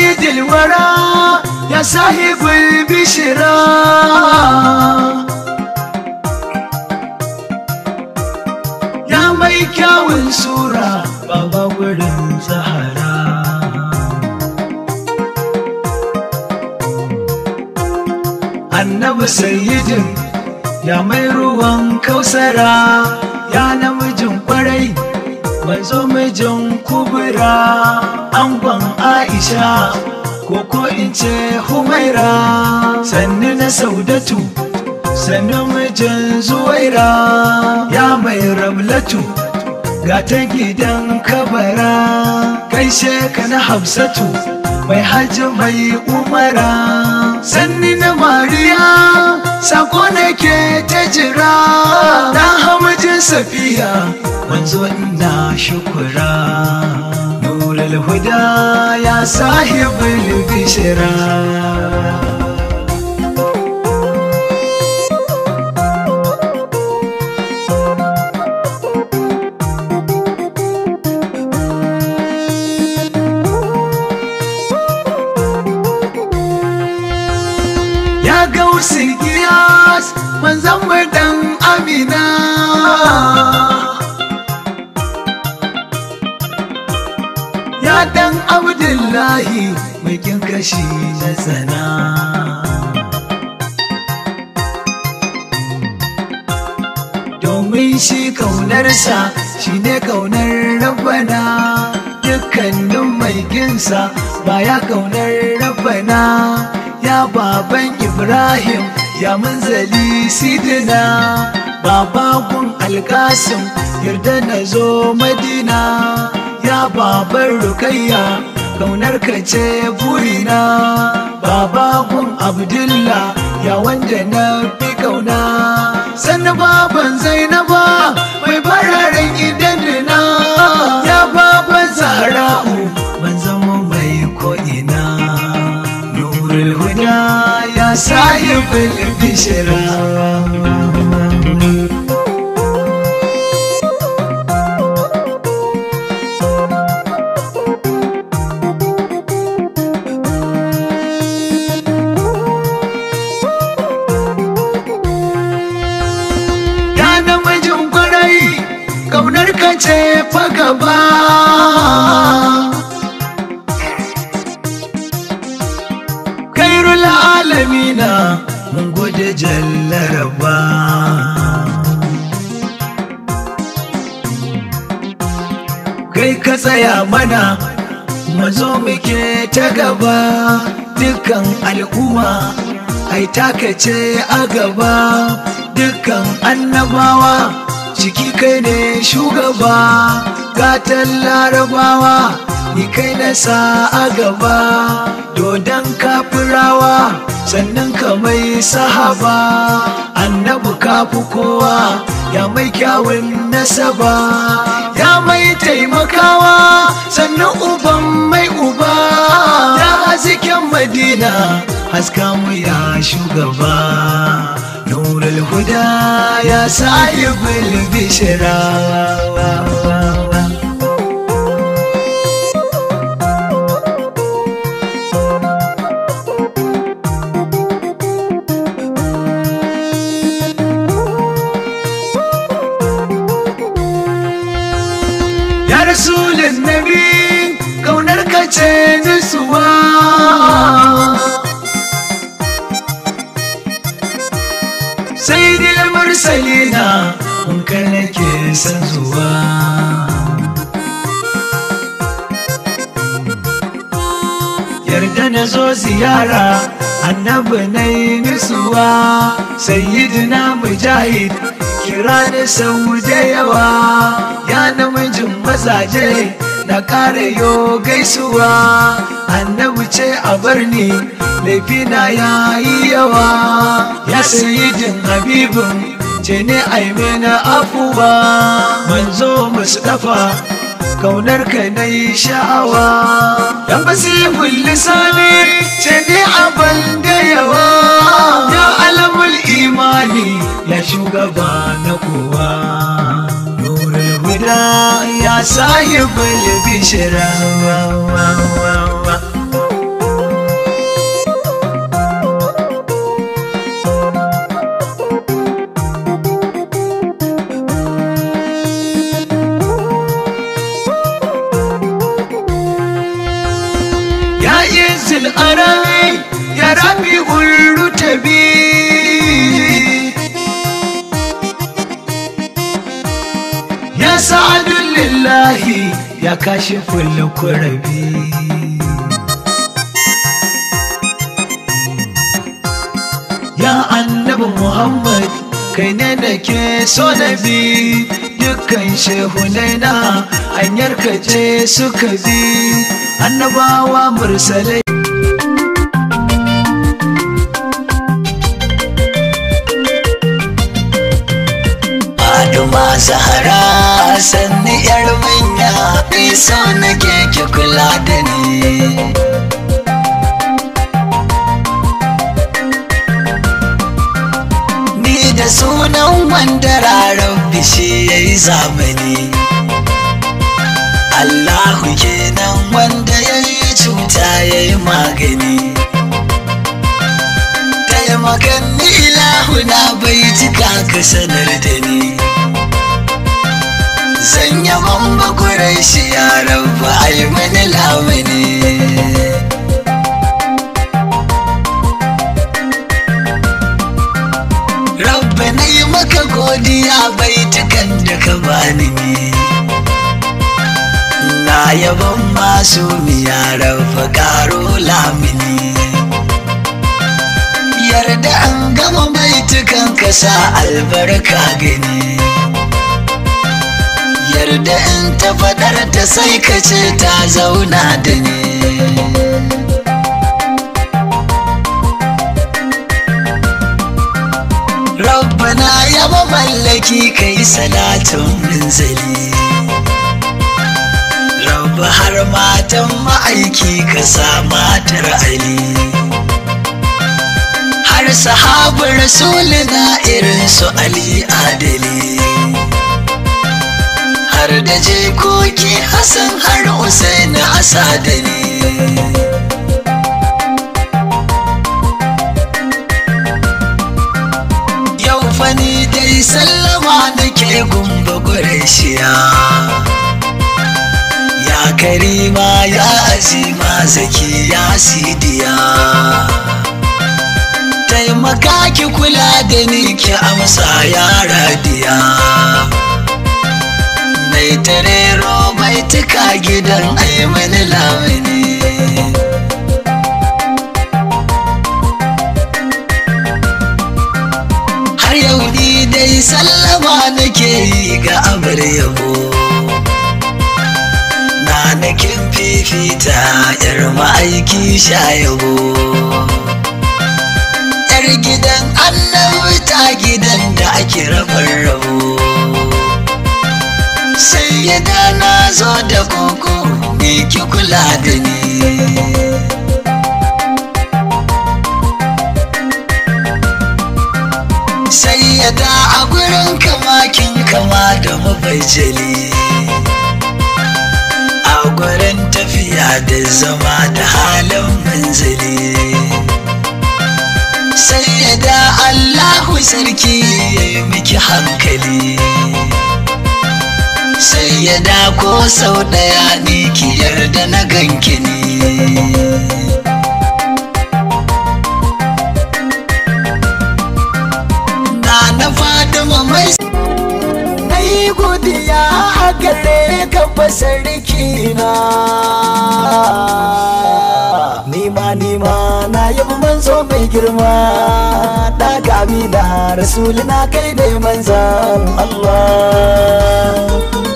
sayyidil wara ya sahibul bishira ya mai kyawun sura baba wurin zahara annabi sayyidin ya mai ruwan kausara ya namijin kwarai manzo mijin kubura angon aisha ko ko in ce humaira sannu na saudatu sannu mijin zuwaira ya mai ramlatu ga ta gidan kabara gaishe ka na hafsatu mai hajji mai umara sanni na mariya sako nake ta jira dan hamajin safiya manzo ina shukura nurul huda ya sahibul bishira ya gausi giyas manzan dan amina ya dan abdullahi mai kin kashi na tsana domin shi kaunarsa shi ne kaunar rabana dukkanin mai ginsa baya kaunar rabana ya baban Ibrahim ya manzali sidina babagun alkasim yarda na zo madina ya baban rukayya kaunar ka ce burina babagun abdullah ya wanda na fi kauna sannan baban zainaba mai fararen idanuna ya baban zahra'u ban zama mai ko'ina nurul huda ya sahibul bishira ya namijin kwarai kaunar ka ce fa gaba kairul alamina mun gode jallaraba kai ka tsaya mana mazo muke ta gaba dukkan al'umma ai taka ce a gaba dukkan annabawa ciki kai ne shugaba gatan larabawa ni kai na sa a gaba dodon kafirawa sannan ka mai sahaba annabu kafu kowa ya mai kyawun nasaba ya mai taimakawa sannan uban mai uba ya hasken madina haska mu ya shugaba nurul huda ya sahibul bishira ya rasulun nabi kaunar ka ce nutsuwa sai dil mursalina mun ka nake son zuwa yarda na zo ziyara annabi na yi nutsuwa sayyidina mujahid kira ni sau da yawa ya namijin mazaje na kare yo gaisuwa annabi ce a barni laifina ya yi yawa ya sayidin habibin ce ne aimena afuwa manzo mustafa kaunar ka na yi sha'awa dan basihul lisani ce ne abin da yawa ya alamul imani ya shugaba na kowa nurul huda ya sahibul bishira ya rabi urutabi ya sa'adun lillahi ya kashe fulle kurabi ya annabi muhammad kai ne da ke so na bi dukkan shehunai na hanyar ka ce suka bi annabawa mursalai Aduma Zahara sanni yar manya iso nake ki kula da ni Ni da sunan wanda rarar bishi ya yi zamani Allahu kenan wanda ya yi cuta ya yi magani Taimakan ni ilahu na bai cika ka sanar da ni Zan yaban bakurai shi ya rabu ai mani lamuni Rabba na yi maka godiya baitukan da ka bani ne Na yaban masu miya rabba karo lamini Yarda an gama baitukan ka sa albarka gani Yarda in ta faɗar ta sai ka ce ta zauna da ni Rabbana ya mallaki kai salatin minzali Rabba har matan ma'aiki ka sa matar Ali Har sahabar rasulina irin su Ali Adali Har da jikoki Hassan har Usaini Asadani Yau fani dai sallama nake gumba Qurayshiya Ya karima ya azima zaki ya sidiya Taimaka ki kula da ni ki amsa ya radiya Mai tarero mai tuka gidan aimani lamini har yau ni dai sallama nake yi ga abar yabo na nakin fifita yar ma'aiki sha yabo yar gidan annabi ta gidan da ake rabar rabo sai ya na zo da koko ne ki kula da ni sai ya da a gurin kamakin kama da mabajali a gurin tafiya da zama da halin manzali sai ya da allahu sarki ya yi miki hankali sai ya da ko sau daya ni ki yarda na ganki ne na na Fatima mai na yi godiya a gare ka sarki na nima nima na yi manzo mai girma da gami da rasulina kai dai manzan Allah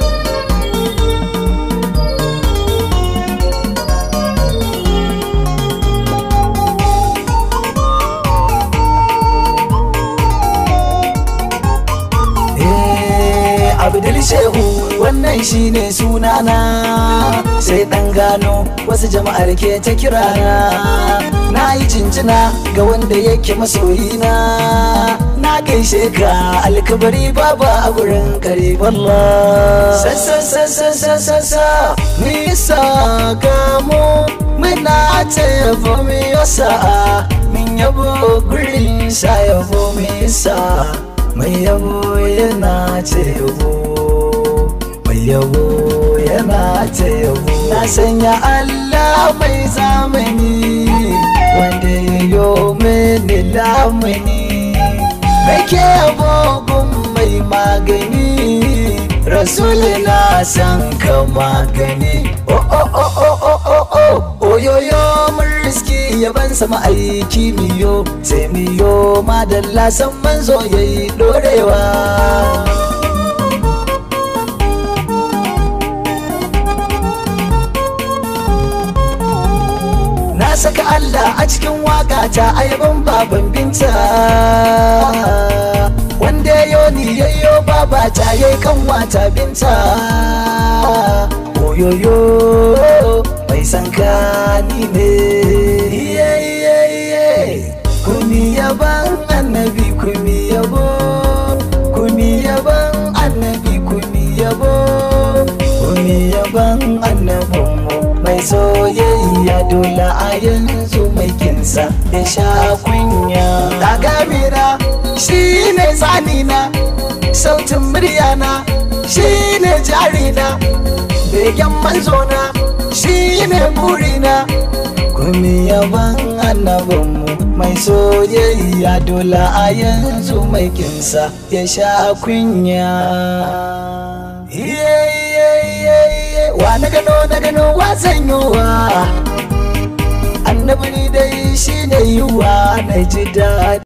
abdul shehu wannan shine sunana sai dan gano wasu jama'ar ke ta kirana na yi cincina ga wanda yake masoyina na gaishe ka alkabari baba a gurin kariballa sassa sassa sassa sa nisa gamo muna ta yabo mi yasa min yabo gurin sa yabo mi yasa mai yabo yana ce yabo mai yabo yana ta yabo na sanya Allah mai zamani wanda ya yo mini lamuni nake abubuwan mai magani rasul na san ka magani oh oh oh oh oh oh oh oyoyo mun riski yaban sama aiki miyo sai miyo madalla san manzo yayi dorewa na saka Allah a cikin waka ta ayaban baban binta wanda yo ni yayyo baba ta yayi kanwata binta oyoyo mai san ka ni ne iye iye iye kuni yaban annabi kuni yabo kuni yaban annabi kuni yabo kuni yaban annabinmu mai soyayya dole a yanzu mai kinsa ya sha kunya dagamina shi ne tsanina sautin muryana shi ne jarina begen manzona shi ne burina kumi yaban annabinmu mai soyayya dole a yanzu mai kinsa ya sha kunya iye iye iye iye wa na gano na gano wa zanyowa annabi dai shi ne yiwa na ji daɗi